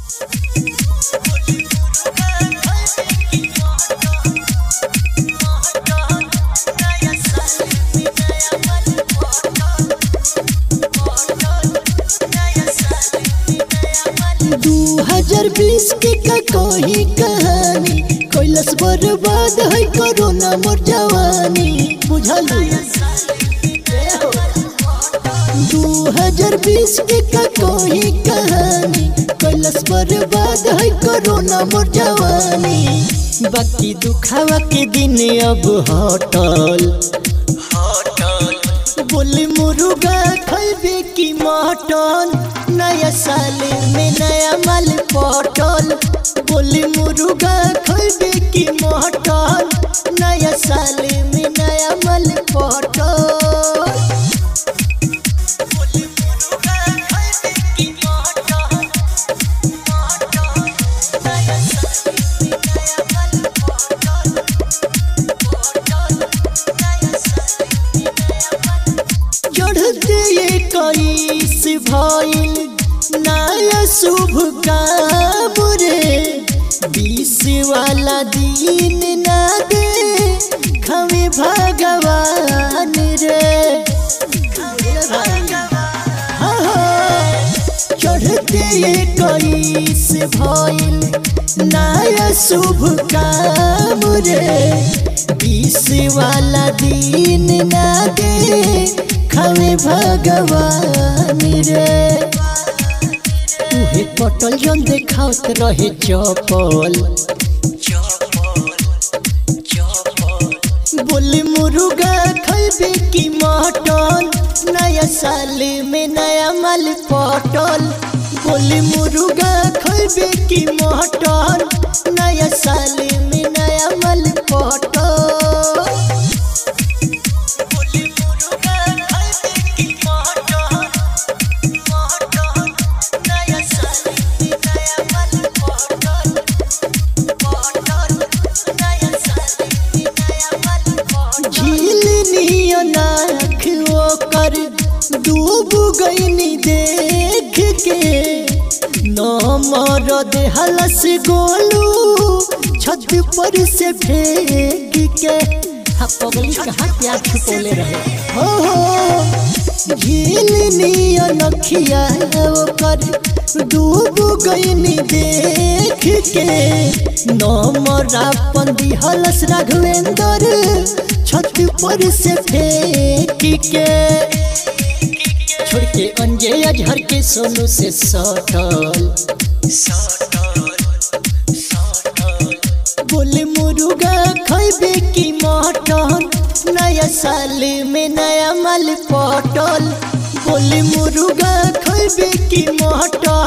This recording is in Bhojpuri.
दू हजार बीस के का कोई कहानी कैलस बर्बाद है कोरोना मोर जवानी बुझलू दू हजार बीस के का कोई कहानी कैलस बर्बाद है कोरोना मोर जवानी बाकी दुखावा के दिन अब हटल बोले मुर्गा खैबे की मटन नया साल में नया माल पटल बोले मुर्गा खैबे की मटन नया साल में नया माल पटल चढ़ते ये कईस भइल नया शुभ काम रे बीस वाला दिन ना दे खमे भगवान रे चढ़ते ये कईस भइल नया शुभ काम रे बीस वाला दिन ना दे खमे भगवान रे तुहे पटल जन देखावत रहे चपल बोले मुर्गा खैबे की मटन नया साल में नया माल पटल बोले मुर्गा खैबे की मटन नया साल में नया माल पटल झीलनिया नाख ओकर डूब गईनी देख के नमर देहलस गोलू छत पर से फेंक के हाँ पगली कहाँ प्यार छुपोले रहे हो हो झीलनिया नखिया ओकर डूब गईनी देख के नमरा पंदी हलस राघवेंद्र छत पर से फेंक के छोड़ के अंजे अजहर के सोनू से सटल बोले मुर्गा खैबे की मटन नया साल में नया माल पटल बोले मुर्गा खैबे की मटन